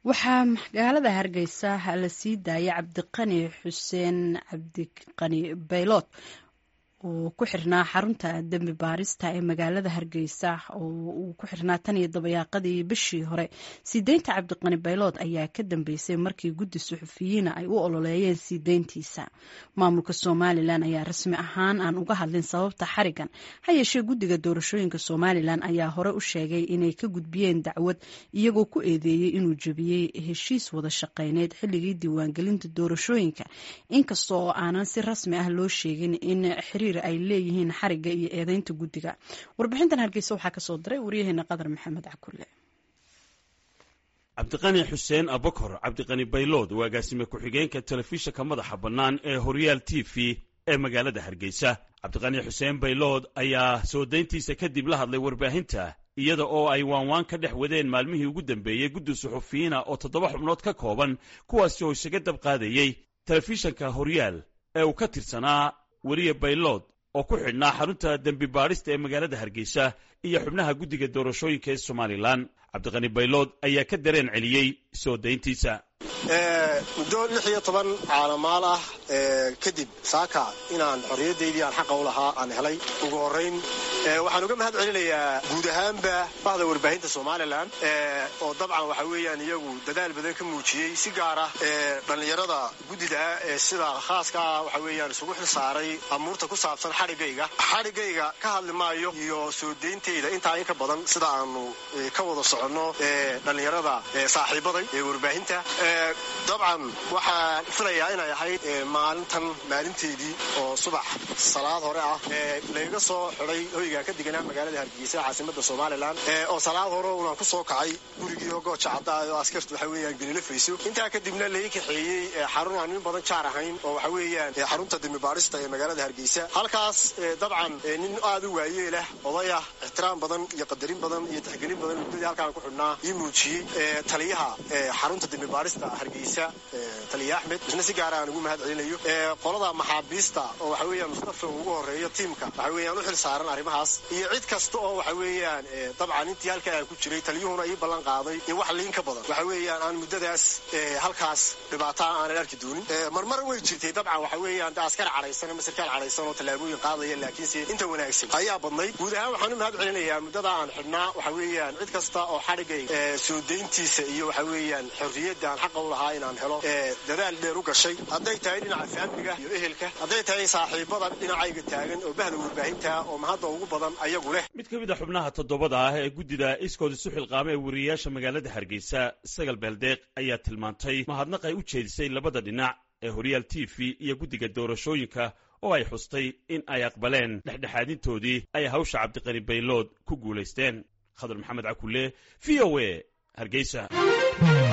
waxaa magaalada hargeysa la sii daayay cabdiqani xuseen cabdiqani baylood oo ku xirnaa xarunta dembi baarista ee magaalada hargeysa oo uu ku xirnaa tan iyo dabayaaqadii bishii hore sii deynta cabdiqani baylood ayaa ka dambeysay markii guddi suxufiyiina ay u ololeeyeen sii deyntiisa maamulka somalilan ayaa rasmi ahaan aan uga hadlin sababta xarigan ha yeeshee guddiga doorashooyinka somalilan ayaa hore u sheegay inay ka gudbiyeen dacwad iyagoo ku eedeeyey inuu jebiyey heshiis wada shaqeyneed xilligii diiwaangelinta doorashooyinka inkasta oo aanan si rasmi ah loo sheegin in xiriir ay leeyihiin xariga iyo eedeynta guddiga warbixintan hargeysa waxaa kasoo diray waryaheena qadar maxamed cakule cabdiqani xuseen abakor cabdiqani baylood waa agaasime ku-xigeenka telefishinka madaxa bannaan ee horyaal t v ee magaalada hargeysa cabdiqani xuseen baylood ayaa soo dayntiisa kadib la hadlay warbaahinta iyada oo ay waanwaan ka dhex wadeen maalmihii ugu dambeeyey guddi suxufiyiina oo toddoba xubnood ka kooban kuwaasi oo isaga dab qaadayey telefishinka horyaal ee uu ka tirsanaa weriye baylood oo ku xidhnaa xarunta dembi baadhista ee magaalada hargeysa iyo xubnaha guddiga doorashooyinka ee somalilan cabdiqani baylood ayaa ka dareen celiyey soo dayntiisa muddo lix iyo toban caalamaal ah kadib saaka inaan xorriyaddaydii aan xaqa u lahaa aan helay ugu horrayn waxaan uga mahad celinayaa guud ahaanba bahda warbaahinta somalilan oo dabcan waxa weeyaan iyagu dadaal badan ka muujiyey si gaar ah dhallinyarada guddida ah ee sida khaaska ah waxa weeyaan isugu xil saaray amuurta ku saabsan xadhigayga xadhigayga ka hadli maayo iyo soo deyntayda intaa in ka badan sida aanu ka wada soconno dhallinyarada saaxiibaday ee warbaahinta dabcan waxaan filayaa inay ahayd maalintan maalinteedii oo subax salaad hore ah layga soo xiday hoygaa ka deganaa magaalada hargeysa caasimada somalilan oo salaad hore unaan ku soo kacay gurigii hogooja cadda oo askartu waxa weeyaan gelilafayso intaa kadibna lai kaxeeyey xarun aan nin badan jaar ahayn oo waxa weeyaan xarunta dembibaarista ee magaalada hargeysa halkaas dabcan nin aad u waayeelah oday ah ixtiraam badan iyo qadarin badan iyo tixgelin badan muddadii halkaan ku xidhnaa ii muujiyey taliyaha xarunta dembibaarista hargeysa taliya axmed isna si gaara aan ugu mahad celinayo qolada maxaabiista oo waxa weeyaan mustafa ugu horeeyo tiimka waxa weeyaan u xil saaran arrimahaas iyo cid kasta oo waxa weeyaan dabcan intii halkaa aan ku jiray taliyuhuna ii ballan qaaday in wax liin ka badan waxa weeyaan aan muddadaas halkaas dhibaataa aanan arki doonin marmar way jirtay dabcan waxa weeyaan askar cadhaysan ama sarkaal cadhaysan oo tallaabooyin qaadaya laakiinse inta wanaagsan ayaa badnayd guud ahaan waxaan u mahad celinayaa muddada aan xidhnaa waxa weeyaan cid kasta oo xadhigay soo dayntiisa iyo waxa weeyaan xorriyadda aan xaqa u lahaa inaan helo dadaal dheer u gashay hadday tahay dhinaca faamiliga iyo ehelka hadday tahay saaxiibada dhinacayga taagan oo bahda warbaahinta oo mahadda ugu badan ayagu leh mid ka mid a xubnaha toddobada ah ee guddida iskood isu xilqaama ee weriyayaasha magaalada hargeysa sagal beeldeeq ayaa tilmaantay mahadnaq ay u jeedisay labada dhinac ee horyaal t v iyo guddiga doorashooyinka oo ay xustay in ay aqbaleen dhexdhexaadintoodii ay hawsha cabdiqani baylood ku guulaysteen khadar maxamed cakulle v o a hargeysa